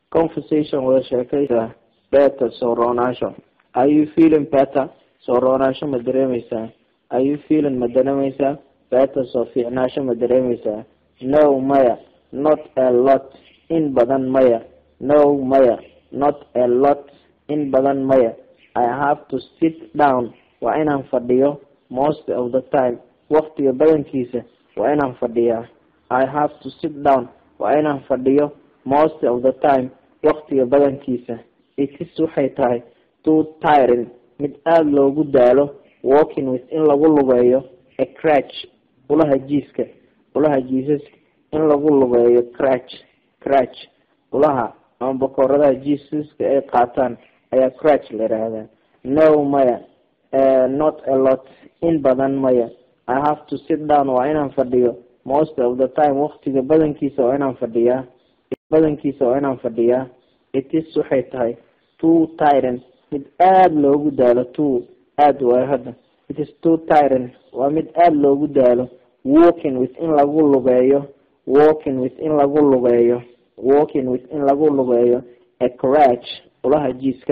conversation wada sheekaysa better soo roonaasho are you feeling better soo roonaasho ma dareemeysaa are you feeling ma dareemeysaa better soo fiicnaasho ma dareemeysaa no maya not a lot in badan maya no maya not a lot in badan maya i have to sit down waa inaan fadhiyo most of the time waqtiga badankiisa waa inaan fadhiyaa i have to sit down waa inaan fadhiyo most of the time waqtiga badankiisa itis waxay tahay too tiring mid aada loogu daalo walking with in lagu lugeeyo a crach ulaha jiiska ulaha jiisaska in lagu lugeeyo crach crach ulaha ama bakooradaha jiisaska ay qaataan ayaa crach la yidhaahdaa no maya not a lot in badan maya i have to sit down waa inaan fadhiyo most of the time waqtiga badankiisa waa inaan fadhiyaa badankiisa waa inaan fadhiyaa itis waxay tahay too tiring mid aada loogu daalo too aada waayo hadda itis too tiring waa mid aada loogu daalo walking with in lagu lugeeyo walking with in lagu lugeeyo walking with in lagu lugeeyo a crach ulaha jiiska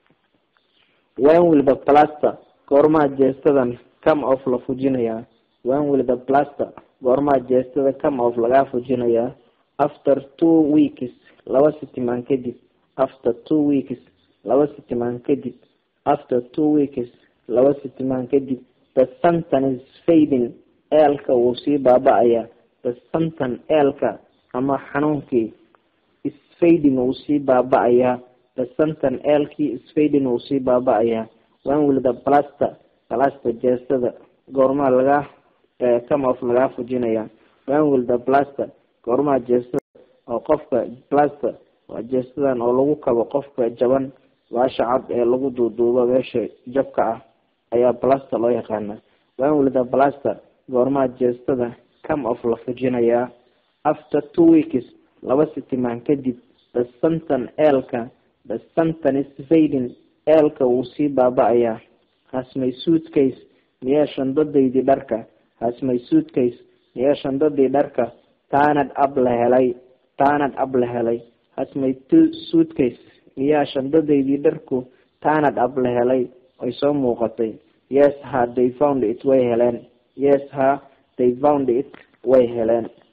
when will the plaster goormaa jeestadan come off la fujinayaa when will the plaster goormaa jeestada come off lagaa fujinayaa after two weeks laba sitimaan kadib after two weeks laba sitimaan kadib after two weeks laba sitimaan kadib the suntan is fading eelka wuu sii baaba-ayaa the suntan eelka ama xanuunkii is fading wuu sii baaba-ayaa the suntan eelkii is fading wuu sii baaba-ayaa when will the plaster plaster jeestada goormaa lagaa come off lagaa fujinayaa when will the plaster goormaa jeestada oo qofka plaster waa jeestadan oo lagu kabo qofka jaban baasha cad ee lagu duuduubo meesha jabka ah ayaa plaster loo yaqaanaa when will the plaster goormaa jeestada come off la fujinayaa after two weeks laba sitimaan kadib the suntan eelka the suntan is fading eelka wuu sii baaba-ayaa hasmay suitcase miyaa shandadaydii dharka hasmay suitcase miyaa shandadii dharka taanad ab la helay taanad ab la helay hasmay suitcase miyaa shandadaydii dharku taanad ab la helay ay soo muuqatay yes ha they found it way heleen yes ha they found it way heleen